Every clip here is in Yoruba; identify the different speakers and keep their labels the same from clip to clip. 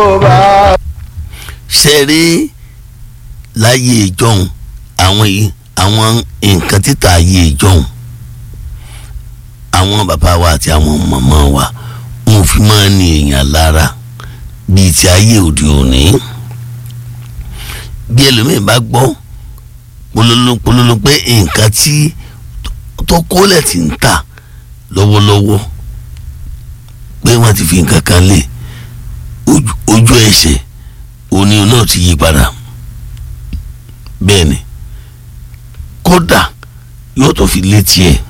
Speaker 1: ṣe rí láyé ìjọhún àwọn yìí àwọn nǹkan títà ayé ìjọhún àwọn bàbá wa àti àwọn màmá wa wọn fi máa ń ní èèyàn lára bíi ti ayé òde òní bí ẹlòmíín bá gbọ́ pololo pololo pé nǹkan tí tó kólẹ̀ ti ń tà lọ́wọ́lọ́wọ́ pé wọ́n ti fi nǹkan kan lé ojú ẹsẹ̀ òní náà ti yí padà bẹ́ẹ̀ ni kódà yóò tó fi létí ẹ̀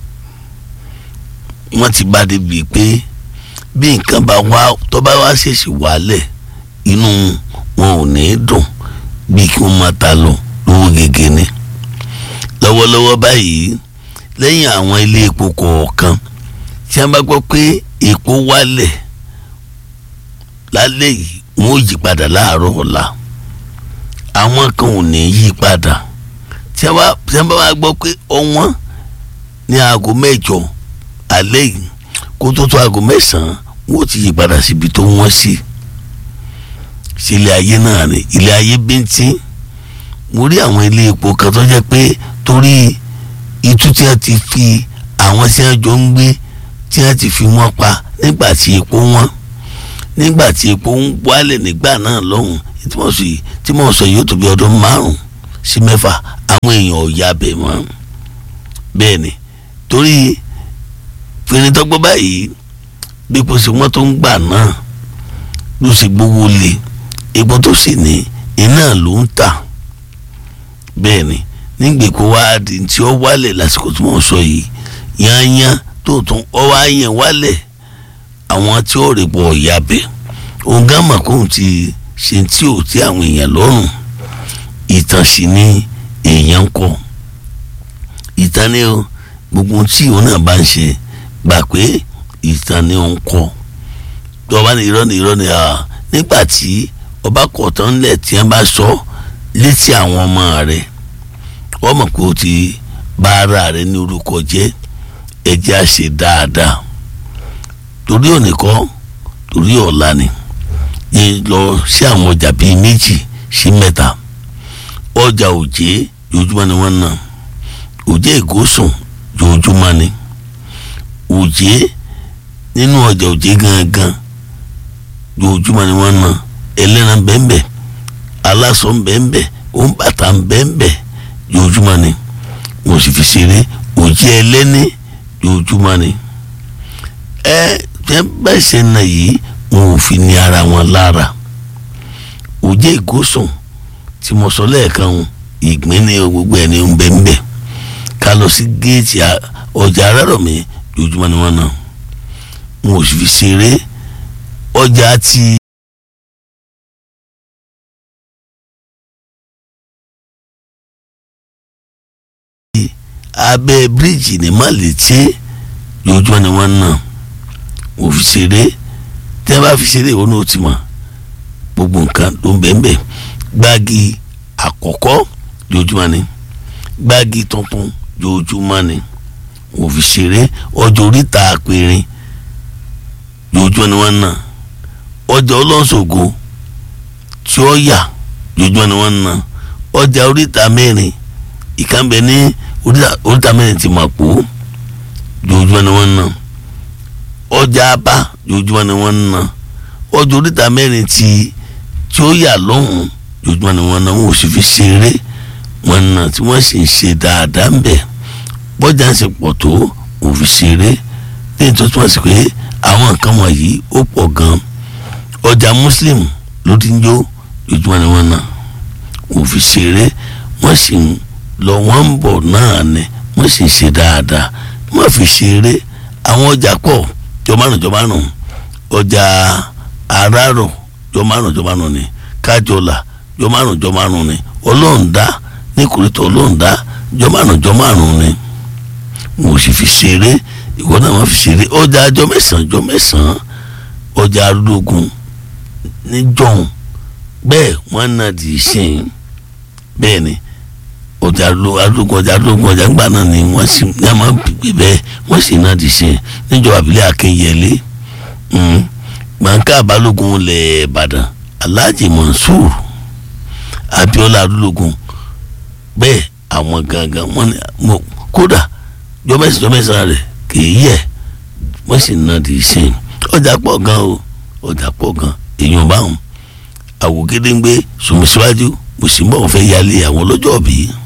Speaker 1: wọ́n ti bá débi pé bí nǹkan bá wá tó bá wá ṣèṣì wálẹ̀ inú wọn ò ní dùn bí kí wọ́n máa ta lọ lówó gègé ni lọ́wọ́lọ́wọ́ báyìí lẹ́yìn àwọn ilé epo kọ̀ọ̀kan tí wọ́n bá gbọ́ pé epo wálẹ̀ lálẹ́ yìí wọ́n ò yí padà láàárọ̀ ọ̀la àwọn kan ò ní yí padà tí wọ́n bá wá gbọ́ pé ọ̀wọ́n ní aago mẹ́jọ alẹ́ yìí kó tó tó aago mẹ́sàn-án wọ́n ti yí padà síbi tó wọ́n sí sí ilé ayé náà ni ilé ayé bíntín mo rí àwọn ilé epo kan tó jẹ́ pé torí itú tí wọ́n ti fi àwọn tí wọ́n jọ ń gbé tí wọ́n ti fi wọ́n pa nígbà tí epo wọ́n nígbà tí epo ń wálẹ̀ nígbà náà lọ́hùn tí mo sọ yìí tí mo sọ yìí ó tó bí ọdún márùn sí mẹ́fà àwọn èèyàn ò ya bẹ̀ mọ́ bẹ́ẹ̀ ni torí fìrìntọ́gbọ́ báyìí bí epo sì wọ́n tó ń gbà náà ló sì gbówó lé epo tó sì ní iná ló ń tà bẹ́ẹ̀ ni nígbèkó wá di tí ó wálẹ̀ lásìkò tí mo sọ yìí yányán tó tún ọ wá yẹn wálẹ̀ àwọn tí ó rè pọ̀ ìyá bẹ̀ òun gán mà kóun ti ṣe tí ò tí àwọn èèyàn lọ́rùn ìtàn sì ni èèyàn ń kọ ìtàn ni o gbogbo tí òun náà bá ń ṣe gbà pé ìtàn ni òun kọ tó bá ní irọ́ ní irọ́ ní à nígbà tí ọba kọ̀ọ̀tàn ńlẹ̀ tí wọ́n bá sọ létí àwọn ọmọ rẹ̀ wọ́n mọ̀ pé o ti bá ara rẹ̀ ní orúkọ jẹ́ ẹ̀jẹ̀ á ṣe dáadáa torí òní kọ́ torí ọ̀la ni yẹn lọ sí àwọn ọjà bíi méjì sí mẹ́ta ọjà òjé jojúmọ́ ni wọ́n ná òjé ìgòsùn jojúmọ́ ni òjé nínú ọjà òjé gangan jojúmọ́ ni wọ́n ná ẹlẹ́ran bẹ́ẹ̀nbẹ́ aláṣọ bẹ́ẹ̀nbẹ́ òǹbàtà bẹ́ẹ̀nbẹ́ jojúmọ́ ni mo sì fi ṣeré òjé ẹlẹ́ni jojúmọ́ ni ẹ tẹ́ bẹ́ẹ̀ ṣe nà yìí wọn ò fi ní ara wọn lára òjé ìgòsùn tí mo sọ lẹ́ẹ̀kan o ìgbín ní gbogbo ẹni ń bẹ ń bẹ ká lọ sí géètì ọjà arárọ̀mí lójúmọ́ ni wọ́n náà wọn ò sì fi ṣeré ọjà ti. abẹ́ bíríìjì ní Màlété lójúmọ́ ni wọ́n náà wọn ò fi ṣeré tẹ́ bá fi ṣeré ìwọ náà ti mọ̀ gbogbo nǹkan ló ń bẹ́ẹ̀ bẹ́ẹ̀ gbági àkọ́kọ́ jojúmọ́ ni gbági tuntun jojúmọ́ ni wọ́n fi ṣeré ọjọ́ oríta àpẹẹrẹ jojúmọ́ ni wọ́n ná ọjà ọlọ́sọ̀gọ tí ó yà jojúmọ́ ni wọ́n ná ọjà oríta mẹ́rin ìkànnbẹ ní oríta mẹ́rin ti mọ̀ pò jojúmọ́ ni wọ́n ná ọjà abá jojúmọ́ ni wọ́n ná ọjà oríta mẹ́rin ti tí ó yà lọ́hùn-ún lójúmọ́ ni wọ́n náà wọ́n ò sì fi ṣeré wọn náà tí wọ́n sì ń ṣe dáadáa ń bẹ̀ bọ́jà ń ṣe pọ̀ tó wọ́n fi ṣeré ní ìtọ́ tí wọ́n sì pé àwọn nǹkan wọ̀nyí ó pọ̀ gan ọjà muslim ló ti ń jó lójúmọ́ ni wọ́n náà wọ́n fi ṣeré wọ́n sì ń lọ wọ́n ń bọ̀ náà ni wọ́n sì ń ṣe dáadáa wọ́n fi ṣeré àwọn ọjà pọ̀ jọmánù jọmánù ọjà arárọ̀ jọmánù jọmánù ni kájọlà jọ márùn jọ márùn ni ọlọ́ọ̀dá ní kòrìtà ọlọ́ọ̀dá jọ márùn jọ márùn ni mo sì fi ṣeré ìwọ náà wọ́n fi ṣeré ọjà àjọ mẹ́sàn-án jọ mẹ́sàn-án ọjà arúgbógun níjọ́hún bẹ́ẹ̀ wọ́n náà di ìsìn bẹ́ẹ̀ ni ọjà arúgbó ọjà arúgbó ọjà ńgbà náà ni wọ́n sì ní àmọ́ gbé bẹ́ẹ̀ wọ́n sì náà di ìsìn níjọba àbílẹ̀ akínyẹlé gbọ̀ǹkà balógun lẹ̀ ìbàdàn alhaji mansour abiola adúlógún bẹ́ẹ̀ àwọn gangan wọn ni mo kódà jọmẹsì jọmẹsì rẹ kì í yẹ wọ́n sì ná di ṣe ọjà pọ̀ gan o ọjà pọ̀ gan èèyàn báwọn àwògedengbe sùnmùsíwájú mùsùlùmí ọ̀fẹ́ yálé àwọn ọlọ́jọ́ bíi.